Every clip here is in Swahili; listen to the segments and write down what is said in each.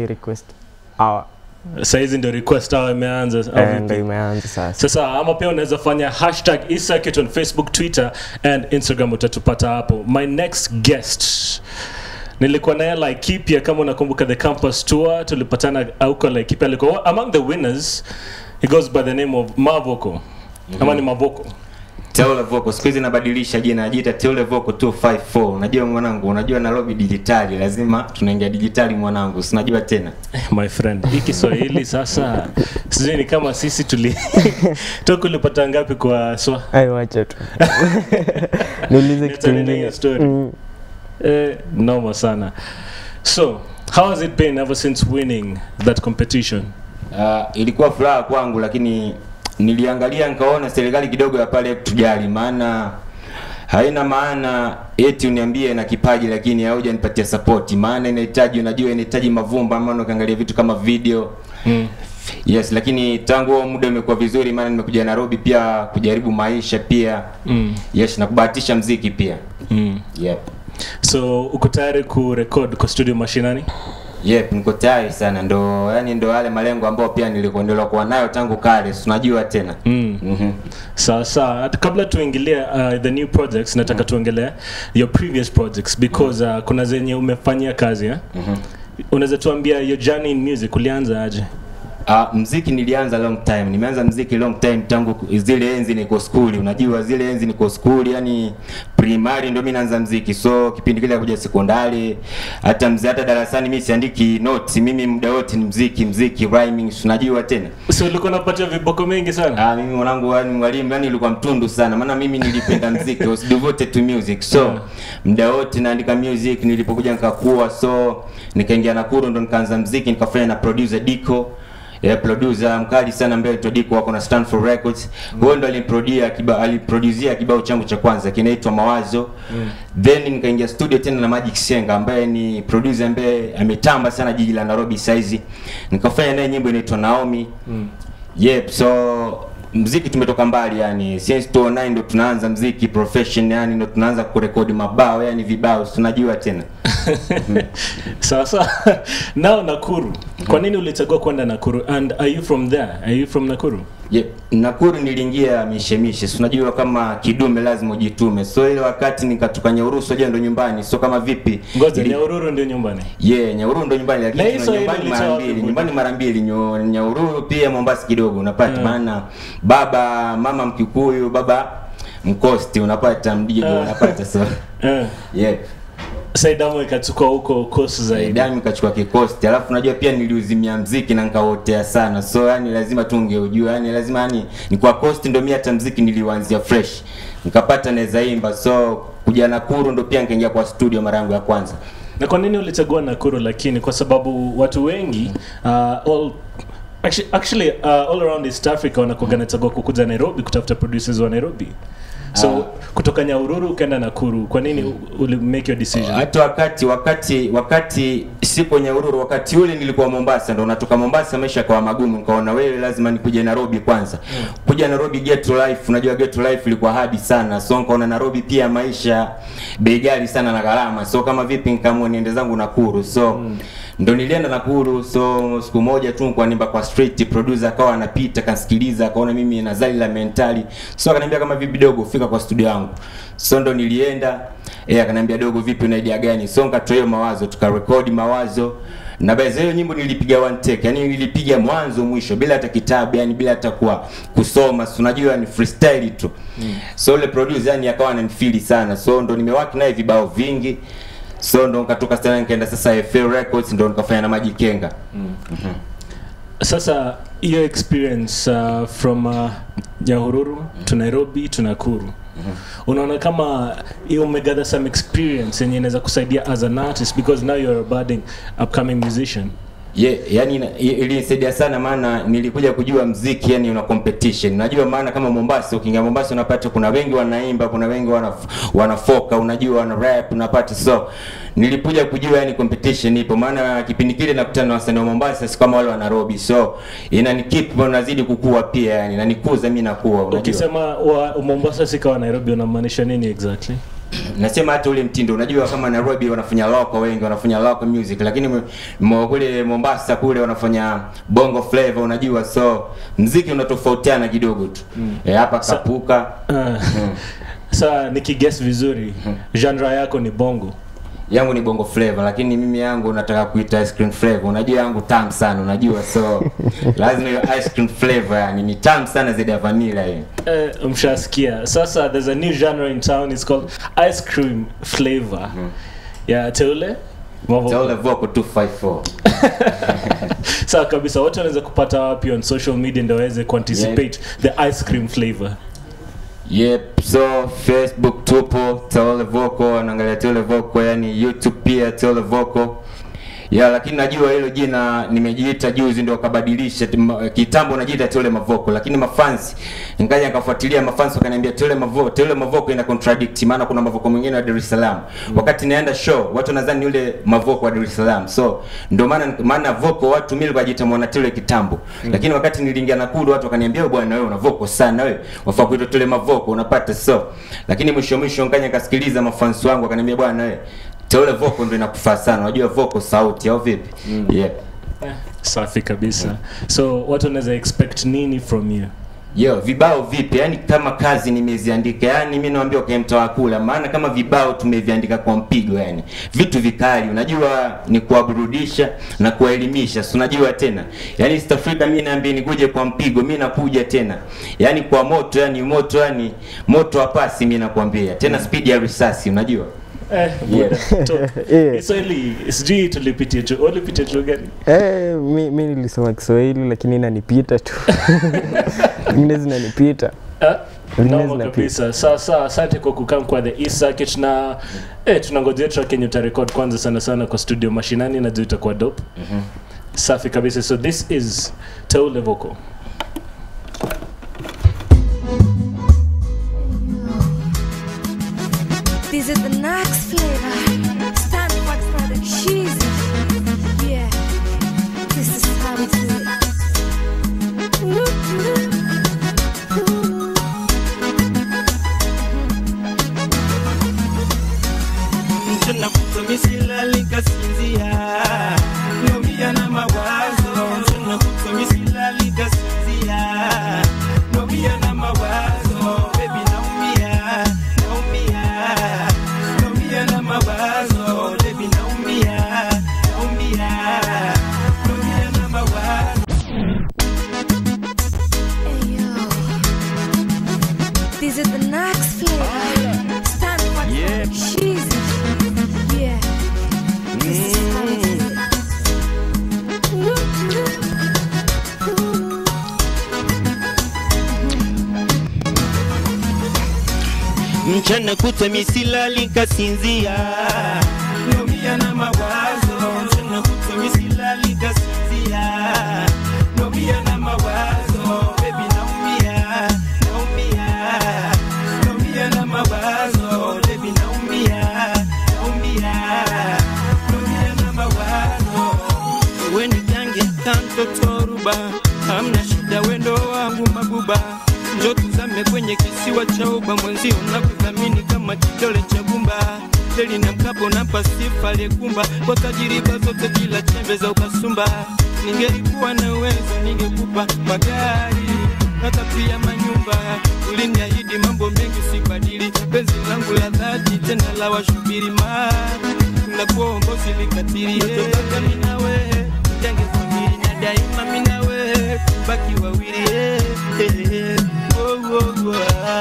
request hour Saizi ndio request hour imeanza au Eh, vipi? ndo imeanza sasa sasa ama pia unaweza fanya hashtag eCircuit on facebook twitter and instagram utatupata hapo my next guest nilikuwa naye laikipia kama unakumbuka the campus tour tulipatana auko laikipia alikuwa among the winners he goes by the name of mavoko ama ni mavoko Teule Vocal siku hizi nabadilisha jina najiita Teule Vocal 254. Unajua mwanangu, unajua Nairobi digitali, lazima tunaingia digitali mwanangu, sinajua tena. my friend hii kiswahili sasa sijui ni kama sisi tuli toka ulipata ngapi kwa swa ai wacha tu niulize kitu Nitanene hiyo ingine story. Mm. Eh, noma sana. So, how has it been ever since winning that competition? Uh, ilikuwa furaha kwangu, lakini niliangalia nikaona serikali kidogo ya pale tujali, maana haina maana eti uniambie na kipaji lakini haujanipatia support, maana inahitaji, unajua inahitaji mavumba, maana ukiangalia vitu kama video Mm. Yes, lakini tangu huo muda umekuwa vizuri, maana nimekuja Nairobi pia kujaribu maisha pia Mm. yes, na kubahatisha mziki pia Mm. yep. So, uko tayari kurekod kwa studio mashinani? Yep, niko tayari sana, ndo yani ndo yale malengo ambayo pia nilikuwa nilikuwa nayo tangu kale, si unajua tena Mm. Mhm. Sawa sawa. Hata kabla tuingilie uh, the new projects, nataka tuongelee your previous projects because uh, kuna zenye umefanyia kazi eh? Mhm. Unaweza tuambia your journey in music ulianza aje? Uh, mziki nilianza long time, nimeanza mziki long time tangu zile enzi niko skuli, unajua zile enzi niko skuli, yani primary ndio mimi naanza mziki, so kipindi kile kuja sekondari, hata mzee, hata darasani mimi siandiki notes, mimi muda wote ni mziki, mziki rhyming, si unajua tena So ulikuwa unapatia viboko mengi sana? Ah, mimi mwanangu yani mwalimu yani nilikuwa mtundu sana maana mimi nilipenda muziki, I was devoted to music. So Yeah. muda wote naandika music nilipokuja nikakuwa so nikaingia Nakuru ndo nikaanza muziki nikafanya na producer Diko. Yeah, producer mkali sana ambaye anaitwa Diko wako na Stanford Records. Huyo ndo aliniproducia kibao aliproducia kibao changu cha kwanza kinaitwa Mawazo. Then nikaingia studio tena na Magic Senga ambaye ni producer ambaye ametamba sana jiji la Nairobi saizi. Nikafanya naye nyimbo inaitwa Naomi. Yep, so mziki tumetoka mbali yani since 2009 ndo tunaanza mziki profession yani ndo tunaanza kurekodi mabao yani vibao tunajua tena sawa sawa now nakuru kwa nini ulichagua kwenda nakuru and are you from there are you from nakuru yep. Nakuru niliingia mishemishe si unajua kama kidume lazima ujitume so ile wakati nikatoka Nyaurusu unajua ndo nyumbani so kama vipi ngoja Ili- nyaururu ndio nyumbani Yeah, Nyahururu ndo nyumbani Na lakini hii tuna Swahili nyumbani ulitoa mara wapi mbili, budi? nyumbani mara mbili, Nyo- Nyahururu pia Mombasa kidogo unapata, maana baba mama Mkikuyu, baba Mkosti unapata Mdigo Ah. unapata so eh yeah. saidamu ikachukua huko kosi zaidi Dami kachukua kikosti, alafu unajua pia niliuzimia mziki na nikaotea sana, so yani lazima tu ungeujua, yani lazima yani ni kwa cost ndo mimi hata mziki niliuanzia fresh, nikapata naweza imba, so kuja Nakuru ndo pia nikaingia kwa studio mara yangu ya kwanza. na kwa nini ulichagua nakuru lakini kwa sababu watu wengi uh, all actually, actually uh, all around east africa wanakuaga nachagua kukuja nairobi kutafuta producers wa nairobi so Ah. kutoka nyaururu ukaenda nakuru kwa nini uli make your decision hata wakati wakati wakati sipo Nyahururu, wakati ule nilikuwa Mombasa, ndo natoka Mombasa, maisha kwa magumu, nikaona wewe lazima nikuje Nairobi kwanza. Kuja Nairobi ghetto life, unajua ghetto life ilikuwa hadi sana, so nikaona Nairobi pia maisha bei ghali sana na gharama, so kama vipi nikaamua niende zangu Nakuru, so ndo nilienda Nakuru. So siku moja tu kwa nimba kwa street, producer akawa anapita, kasikiliza, akaona mimi na zali la mentali, so akaniambia kama vipi dogo, fika kwa studio yangu. So ndo nilienda eh, akaniambia dogo, vipi una idea gani? So nikatoa hiyo mawazo, tukarekodi mawazo na baadhi hiyo nyimbo nilipiga one take, yani nilipiga mwanzo mwisho bila hata kitabu, yani bila hata kwa kusoma, si unajua ni freestyle tu mm. So ile producer yani akawa ananifeel sana, so ndo nimewaki naye vibao vingi so ndo nikatoka sana nikaenda sasa FL Records ndo nikafanya na Maji Kenga sasa hiyo experience uh, from uh, nyahururu to nairobi to nakuru unaona kama hiyo umegather some experience yenye inaweza kusaidia as an artist because now you're a budding upcoming musician Ye, yani ina- i- ilinisaidia sana maana nilikuja kujua mziki yani una competition. Unajua maana kama Mombasa ukiingia Mombasa unapata kuna wengi wanaimba, kuna wengi wana wanafoka, unajua wana rap unapata so nilikuja kujua yani competition ipo maana kipindi kile nakutana na wasanii wa Mombasa si kama wale wa Nairobi. So inanikeep nazidi kukua pia yani nanikuza mimi nakuwa unajua. ukisema wa mombasa sikawa nairobi unamaanisha nini exactly nasema hata ule mtindo unajua kama Nairobi wanafanya local wengi wanafanya local music lakini mo- mo, kule Mombasa kule wanafanya bongo flavor unajua so mziki unatofautiana kidogo tu mm. e, hapa Sa- kapuka Uh, Sa nikiguess vizuri, genre yako ni bongo. yangu ni bongo flavor lakini mimi yangu nataka kuita ice cream flavor unajua yangu tamu sana unajua so lazima hiyo ice cream flavor yani ni tamu sana zaidi ya vanilla hiyo Eh, mshasikia. Sasa there's a new genre in town it's called ice cream flavor. Yeah, teule. Mavo- Taule Vocal 254 Sawa kabisa. Watu wanaweza kupata wapi on social media ndio waweze kuanticipate the ice cream flavor. Yep, so Facebook tupo Teole Vocal, naangalia Teole Vocal, yani YouTube pia Teole Vocal. Ya, lakini najua hilo jina nimejiita juzi ndio kabadilisha Tim- kitambo najiita Teole Mavoko lakini mafans nikaja nikafuatilia mafans wakaniambia Teole Mavoko Teole Mavoko ina contradict maana kuna Mavoko mwingine wa Dar es Salaam wakati naenda show watu nadhani yule Mavoko wa Dar es Salaam so ndio maana maana Voko watu mimi wajiita mwana Teole kitambo lakini wakati niliingia Nakuru watu wakaniambia "Wewe bwana wewe una Voko sana wewe wafaa kuitwa Teole Mavoko unapata so lakini mwisho mwisho nikaja nikasikiliza mafans wangu wakaniambia bwana wewe Teole Voko ndio inakufaa sana unajua Voko sauti au vipi yeah Safi kabisa. So watu wanaweza expect nini from you? Yo, vibao vipi? Yaani kama kazi nimeziandika, yaani mimi naambia kwa mtoa kula, maana kama vibao tumeviandika kwa mpigo, yani vitu vikali, unajua ni kuwaburudisha na kuwaelimisha, si unajua tena, yaani East Africa mimi naambia nikuje kwa mpigo, mimi nakuja tena, yaani kwa moto, yani moto, yani moto wa pasi, mimi nakwambia tena, speed ya risasi, unajua Eh, Yeah. buda, top. Yeah. Kiswahili, sijui tulipitia tu. Ulipitia tu gani? Eh, mi, mi nilisoma Kiswahili lakini inanipita tu. Zingine zinanipita. Ah, Zingine Noma zinapita. kabisa. Sasa asante kwa kukam kwa the East Circuit na eh, tunangojea track yenye utarekod kwanza sana sana kwa studio mashinani najua itakuwa dope. Safi kabisa. So this is Teule Vocal. This is the next flavor. Stand back for the cheesy. Yeah, this is how we do it. Ooh, ooh, ooh. mchana kutwa misilali kasinzia nomia na mawazo mchana kutwa misilali kasinzia nomia na mawazo bebi naumia naumia nomia na mawazo bebi naumia naumia nomia na mawazo Hey, yo. This is the next flavor. Stand back for the cheesy. Yeah, this is how we do it. Ooh, ooh, ooh. mchana kutwa misilali kasinzia nomia na mawazo mchana kutwa misilali kasinzia nomia na mawazo bebi naumia naumia nomia na mawazo bebi naumia naumia nomia na mawazo weni jange kantotoruba hamna shida wendo wangu mabuba njo tuzame kwenye kisiwa cha uba mwenzio na kudhamini kama kidole cha gumba teli na mkapo na pasifa aliyekumba kwa tajiriba zote bila chembe za ukasumba ningelikuwa na uwezo ningekupa magari hata pia manyumba uliniahidi mambo mengi sibadili penzi langu la dhati tena la washubiri ma nakuomba usilikatili totaka minawe jange familia na daima minawe baki wawili eh, eh, eh, oh, oh, oh, ah.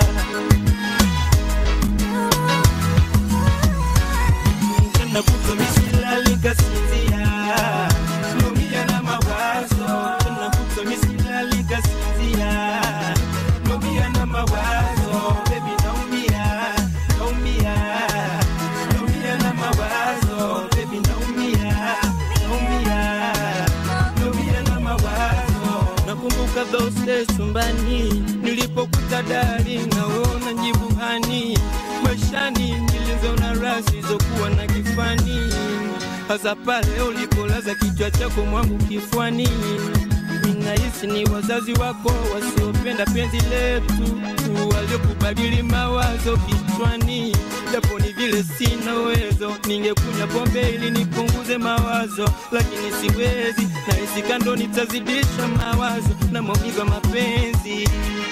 Mchana kutwa misilali kasinzia Nomia na mawazo Mchana kutwa misilali kasinzia Nomia na mawazo Baby naumia Naumia Nomia na mawazo Baby naumia Naumia Nomia na mawazo Nakumbuka those days chumbani Nilipokuta dari naona njibuhani Maishani nilizoona rasi zokuwa na kifani Hasa pale ulipolaza kichwa chako mwangu kifwani ninahisi ni wazazi wako wasiopenda penzi letu waliokubadili mawazo kichwani japo ni vile sina uwezo ningekunywa pombe ili nipunguze mawazo lakini siwezi nahisi kando nitazidisha mawazo na maumivu ya mapenzi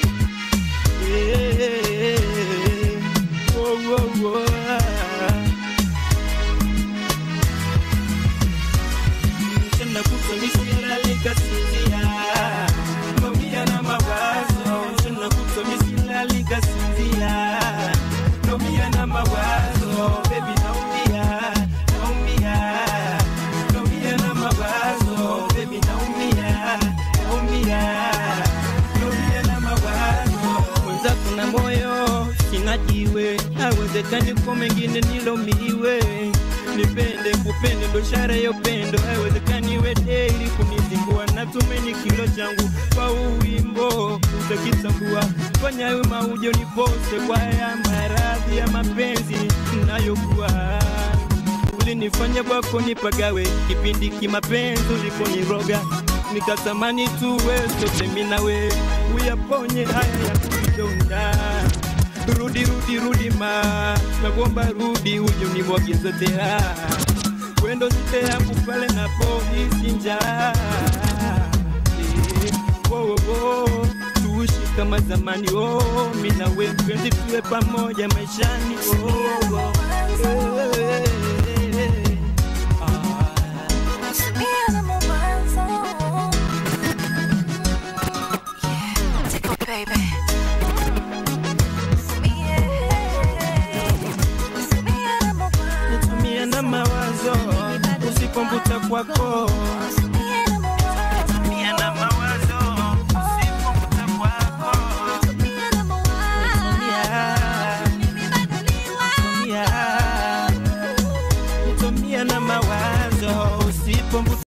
yeah. oh, oh, oh. mchana kutwa misilali kasinzia naumia na mawazo mchana kutwa misilali kasinzia naumia na mawazo bebi naumia naumia naumia na mawazo bebi naumia naumia naumia na mawazo mwenzako na moyo sinajiwe hawezekani kwa mengine nilomiwe nipende kupende ndo ishara ya upendo haiwezekani wedeli kunizingua natumeni kilo changu kwa uwimbo utakitambua fanya we maujo nipose kwa ya maradhi ya mapenzi nayokuwa ulinifanya kwako nipagawe kipindi kimapenzi ulikoniroga nikatamani tuwe sote minawe uyaponye haya ya kujidonda rudi rudi rudi ma nakuomba rudi uje unimwage zote ha wendo zite yangu pale napohisi njaa Eh, wo, wo, wo, tuishi kama zamani oh, mi na we mpenzi tuwe pamoja maishani oh, oh. Eh, eh, eh. Ah. Usipiane mawazo. Yeah, tickle baby. nitumie na mawazo usipombuta kwako